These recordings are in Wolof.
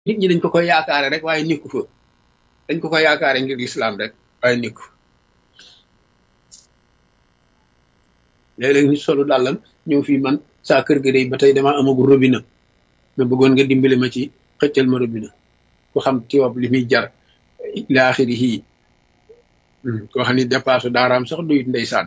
nit ñi dañ ko koy yaakaare rek waaye nikku fa dañ ko koy yaakaare ngir lislaam rek waaye nikku léeg-léeg nit solu dàllam ñëw fii man saa kër ga day ba tey dama amagul robinet ma bëggoon nga dimbali ma ci xëccal ma robinet ku xam tiwab li muy jar ila axirihi koo xam ni dépasse daaraam sax duyut ndeysaan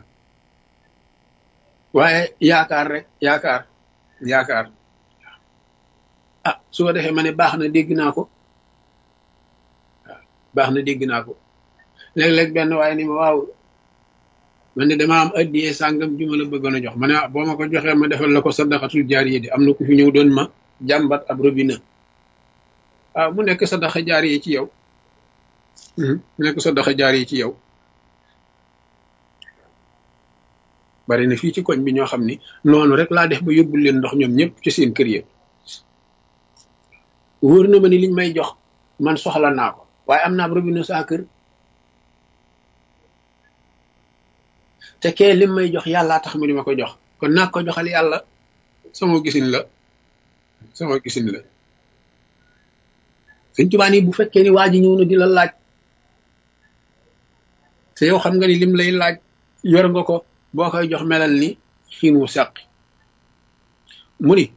waaye yaakaar rek yaakaar yaakaar ah su ko defee ma ne baax na dégg naa ko waaw baax na dégg naa ko léeg-léeg benn waaye ni ma waaw man ne dama am addiyee sàngam ju ma la bëggoon a jox ma ne boo ma ko joxee ma defal la ko sadaqatul jaariya di am na ku fi ñëw doon ma jàmbat ab robinet waaw mu nekk sadaqa jaariya ci yow mu nekk sadaqa jaariya ci yow bari na fii ci koñ bi ñoo xam ni noonu rek laa def ba yóbbul leen ndox ñoom ñëpp ci seen kër yi wóor na ma ni liñ may jox man soxla naa ko waaye am naa ab robinet saa kër te kee lim may jox yàllaa tax mu di ma ko jox kon naa ko joxal yàlla sama gisin la sama gisin la Sëñ Tuubaa ni bu fekkee ni waa ji ñëw na di la laaj te yow xam nga ni lim lay laaj yor nga ko boo koy jox melal ni xiin wu sàqi mu ni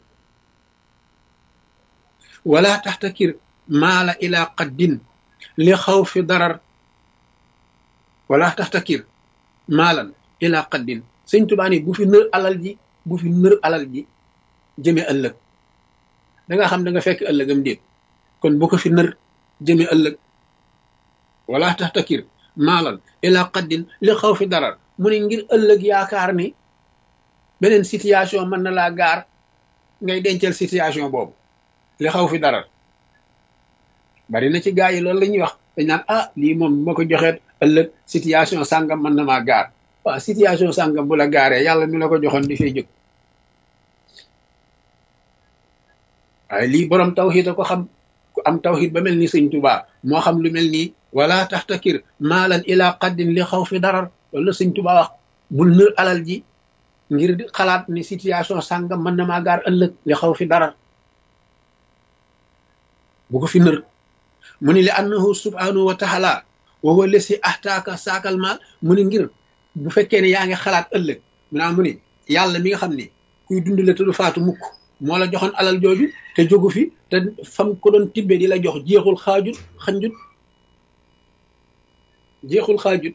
wala taxtakir maala ila qaddin li xaw fi darar wala taxtakir maalan ila qaddin sëñ Tuubaa ni bu fi nër alal ji bu fi nër alal ji jëme ëllëg da nga xam da nga fekk ëllëgam déet kon bu ko fi nër jëme ëllëg wala taxtakir maalan ila qaddin li xaw fi darar mu ne ngir ëllëg yaakaar ni beneen situation mën na laa gaar ngay dencal situation boobu li xaw fi dara bari na ci gaa yi loolu la ñuy wax dañ naan ah lii moom ma ko joxeet ëllëg situation sàngam mën na maa gaar waaw situation sàngam bu la gaaree yàlla mi la ko joxoon di fay jóg waaye lii borom tawxiid a ko xam ku am tawxiid ba mel ni sëñ Tuubaa moo xam lu mel nii wala taxtakir maalan ila qaddin li xaw fi darar loolu la sëñ Tuubaa wax bul nër alal ji ngir di xalaat ni situation sàngam mën na maa gaar ëllëg li xaw fi dara bu ko fi nër mu ni li annahu subhanahu wa taala wa huwa lesi ahtaaka saakal maal mu ni ngir bu fekkee ne yaa ngi xalaat ëllëg mu naa mu ni yàlla mi nga xam ni kuy dund la te du faatu mukk moo la joxoon alal jooju te jógu fi te fam ko doon tibbe di la jox jeexul xaajut xanjut jeexul xaajut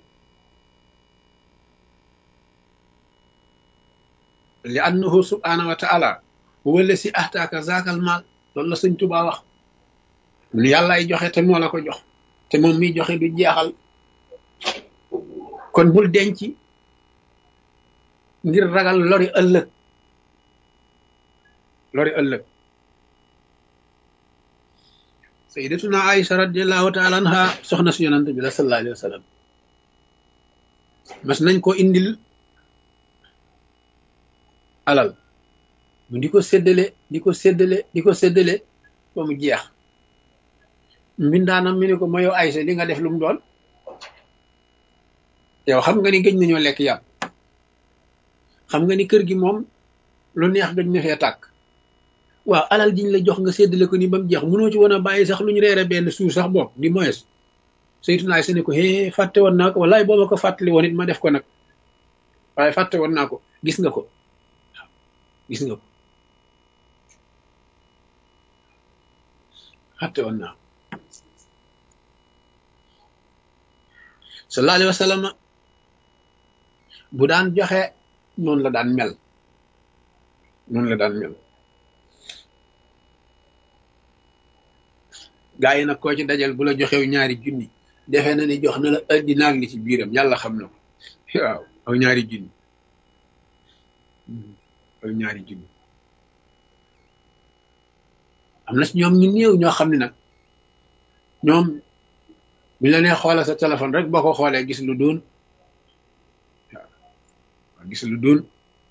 li annahu subhanahu wa taala huwa lesi ahtaaka zaakal maal loolu la sëñ Tuubaa wax lu yàlla ay joxe te moo la ko jox te moom miy joxe du jeexal kon bul denc ngir ragal lori ëllëg lori ëllëg sayyidatuna Aïcha radiallahu taala anha soxna si yonante bi la sallallahu alayhi wa sallam mas nañ ko indil alal mu di ko séddale di ko séddale di ko séddale ba mu jeex mbindaanam mi ne ko ma yow Aysa li nga def lu mu doon yow xam nga ni gëj nañoo lekk yàpp xam nga ni kër gi moom lu neex gëj na fee tàkk waaw alal jiñ la jox nga séddale ko ni ba mu jeex mënoo ci woon a bàyyi sax lu ñu reere benn suur sax bopp di moyes saytuna Aysa ne ko hee fàtte woon naa ko wallaay boo ma ko fàttali woon it ma def ko nag waaye fàtte woon naa ko gis nga ko gis nga ko fàtte woon naa sallallahu alayhi wa sallam bu daan joxe noonu la daan mel noonu la daan mel gaa yi nag koo ci dajal bu la joxew ñaari junni defe na ni jox na la addina ak li ci biiram yàlla xam na ko waaw aw ñaari junni aw ñaari junni am na si ñoom ñu néew ñoo xam ne nag ñoom bu la nee xoolal sa téléphone rek boo ko xoolee gis lu doon waaw gis lu doon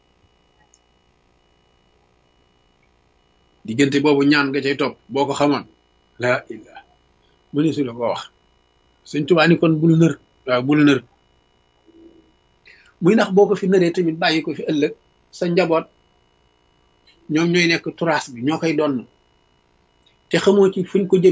diggante boobu ñaan nga cay topp boo ko xamoon laa illah mëni su la ko wax Sëñ Tuubaa ni kon bul nër waaw bul nër muy ndax boo ko fi nëree tamit bàyyi ko fi ëllëg sa njaboot ñoom ñooy nekk turaas bi ñoo koy doon te xamoo ci fuñ ko jëm